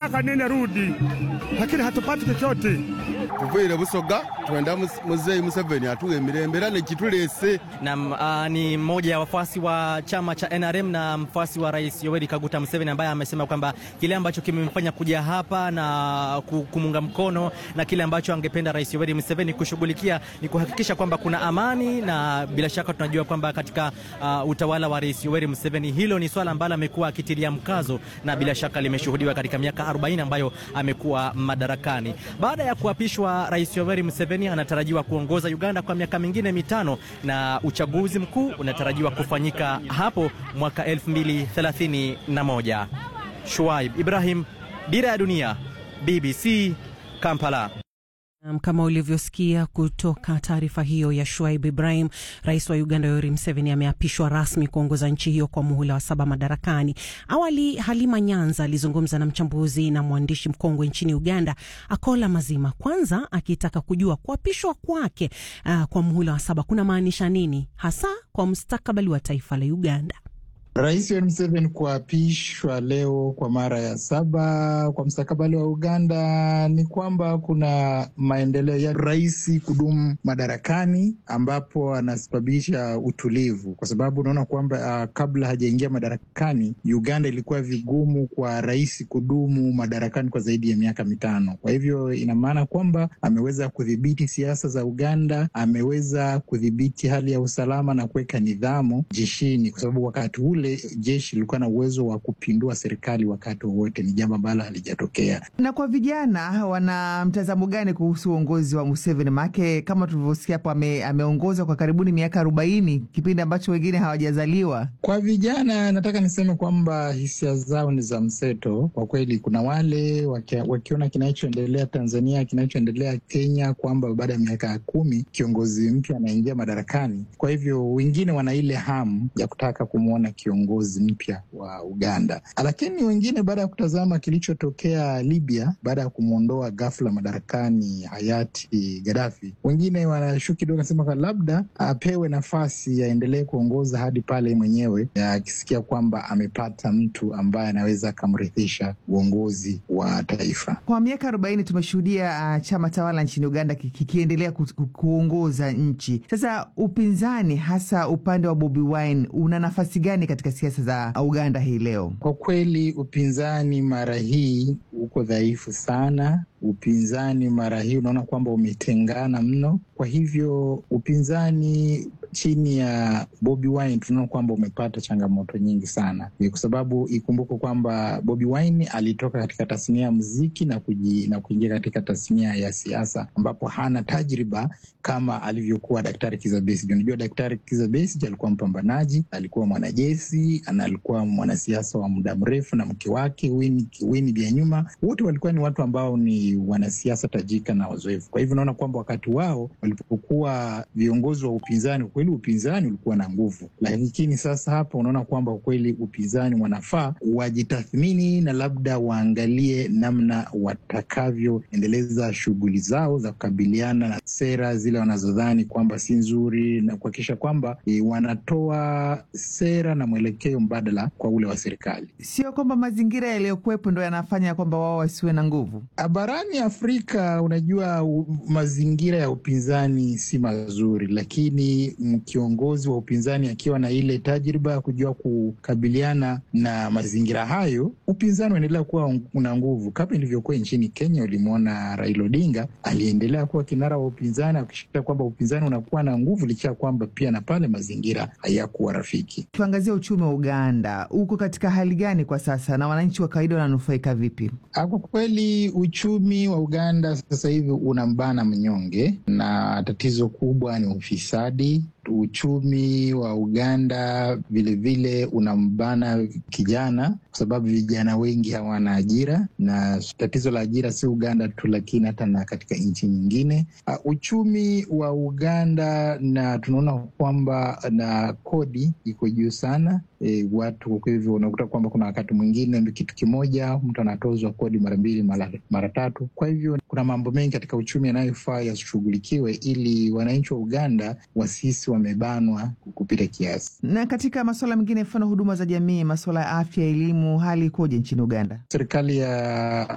miaka nne rudi, lakini hatupati chochote. tuvuire busoga twenda mus- muzeyi museveni atuwe mirembera nekitulese Nam uh, ni mmoja ya wafuasi wa chama cha NRM na mfuasi wa Rais Yoweri Kaguta Museveni ambaye amesema kwamba kile ambacho kimemfanya kuja hapa na ku- kumunga mkono na kile ambacho angependa Rais Yoweri Museveni kushughulikia ni kuhakikisha kwamba kuna amani, na bila shaka tunajua kwamba katika uh, utawala wa Rais Yoweri Museveni hilo ni swala ambalo amekuwa akitilia mkazo na bila shaka limeshuhudiwa katika miaka 40 ambayo amekuwa madarakani. Baada ya kuapishwa, Rais Yoweri Museveni anatarajiwa kuongoza Uganda kwa miaka mingine mitano na uchaguzi mkuu unatarajiwa kufanyika hapo mwaka 2031. Shuaib Ibrahim, Dira ya Dunia, BBC, Kampala. Naam, Kama ulivyosikia kutoka taarifa hiyo ya Shuaib Ibrahim, rais wa Uganda Yoweri Museveni ameapishwa rasmi kuongoza nchi hiyo kwa muhula wa saba madarakani. Awali Halima Nyanza alizungumza na mchambuzi na mwandishi mkongwe nchini Uganda Akola Mazima, kwanza akitaka kujua kuapishwa kwake uh, kwa muhula wa saba kuna maanisha nini hasa kwa mustakabali wa taifa la Uganda. Rais Yoweri Museveni kuapishwa leo kwa mara ya saba kwa mstakabali wa Uganda ni kwamba kuna maendeleo ya rais kudumu madarakani, ambapo anasababisha utulivu, kwa sababu unaona kwamba uh, kabla hajaingia madarakani Uganda ilikuwa vigumu kwa rais kudumu madarakani kwa zaidi ya miaka mitano. Kwa hivyo ina maana kwamba ameweza kudhibiti siasa za Uganda, ameweza kudhibiti hali ya usalama na kuweka nidhamu jeshini, kwa sababu wakati ule jeshi lilikuwa na uwezo wa kupindua serikali wakati wowote. Ni jambo ambalo halijatokea. Na kwa vijana wana mtazamo gani kuhusu uongozi wa Museveni? Maanake kama tulivyosikia hapo, ame, ameongoza kwa karibuni miaka arobaini, kipindi ambacho wengine hawajazaliwa. Kwa vijana, nataka niseme kwamba hisia zao ni za mseto kwa kweli. Kuna wale wakia, wakiona kinachoendelea Tanzania, kinachoendelea Kenya, kwamba baada ya miaka kumi kiongozi mpya anaingia madarakani. Kwa hivyo wengine wana ile hamu ya kutaka kumwona kiongozi mpya wa Uganda, lakini wengine baada ya kutazama kilichotokea Libya baada ya kumwondoa ghafla madarakani hayati Gaddafi, wengine wanashuku kidogo, nasema kwa labda apewe nafasi aendelee kuongoza hadi pale mwenyewe akisikia kwamba amepata mtu ambaye anaweza akamrithisha uongozi wa taifa. Kwa miaka arobaini tumeshuhudia uh, chama tawala nchini Uganda kikiendelea ku, ku, kuongoza nchi. Sasa upinzani, hasa upande wa Bobi Wine, una nafasi gani katika siasa za Uganda hii leo? Kwa kweli upinzani mara hii uko dhaifu sana. Upinzani mara hii unaona kwamba umetengana mno. Kwa hivyo upinzani chini ya Bobi Wine tunaona kwamba umepata changamoto nyingi sana, kwa sababu ikumbuke kwamba Bobi Wine alitoka katika tasnia ya muziki na kuji, na kuingia katika tasnia ya siasa ambapo hana tajriba kama alivyokuwa Daktari Kizza Besigye. Unajua, Daktari Kizza Besigye alikuwa mpambanaji, alikuwa mwanajeshi na alikuwa mwanasiasa wa muda mrefu, na mke wake Winnie Byanyima, wote walikuwa ni watu ambao ni wanasiasa tajika na wazoefu. Kwa hivyo unaona kwamba wakati wao walipokuwa viongozi wa upinzani kweli upinzani ulikuwa na nguvu, lakini sasa hapa unaona kwamba kweli upinzani wanafaa wajitathmini na labda waangalie namna watakavyoendeleza shughuli zao za kukabiliana na sera zile wanazodhani kwamba si nzuri na kuhakikisha kwamba e, wanatoa sera na mwelekeo mbadala kwa ule wa serikali. Sio kwamba mazingira yaliyokuwepo ndo yanafanya kwamba wao wasiwe na nguvu. Barani Afrika, unajua u, mazingira ya upinzani si mazuri, lakini kiongozi wa upinzani akiwa na ile tajriba ya kujua kukabiliana na mazingira hayo, upinzani unaendelea kuwa una nguvu, kama ilivyokuwa nchini Kenya. Ulimwona Raila Odinga aliendelea kuwa kinara wa upinzani, akishikilia kwamba upinzani unakuwa na nguvu, licha ya kwamba pia na pale mazingira hayakuwa rafiki. Tuangazia uchumi wa Uganda, uko katika hali gani kwa sasa na wananchi wa kawaida wananufaika vipi? Kwa kweli uchumi wa Uganda sasa hivi unambana mnyonge, na tatizo kubwa ni ufisadi. Uchumi wa Uganda vilevile unambana kijana, kwa sababu vijana wengi hawana ajira, na tatizo la ajira si Uganda tu, lakini hata na katika nchi nyingine. Uh, uchumi wa Uganda na tunaona kwamba na kodi iko juu sana. E, watu kwa hivyo unakuta kwamba kuna wakati mwingine kitu kimoja mtu anatozwa kodi mara mbili mara, mara tatu. Kwa hivyo kuna mambo mengi katika uchumi yanayofaa yashughulikiwe ili wananchi wa Uganda wasisi wamebanwa kupita kiasi. Na katika masuala mengine, mfano huduma za jamii, masuala ya afya, elimu, hali ikoje nchini Uganda? Serikali ya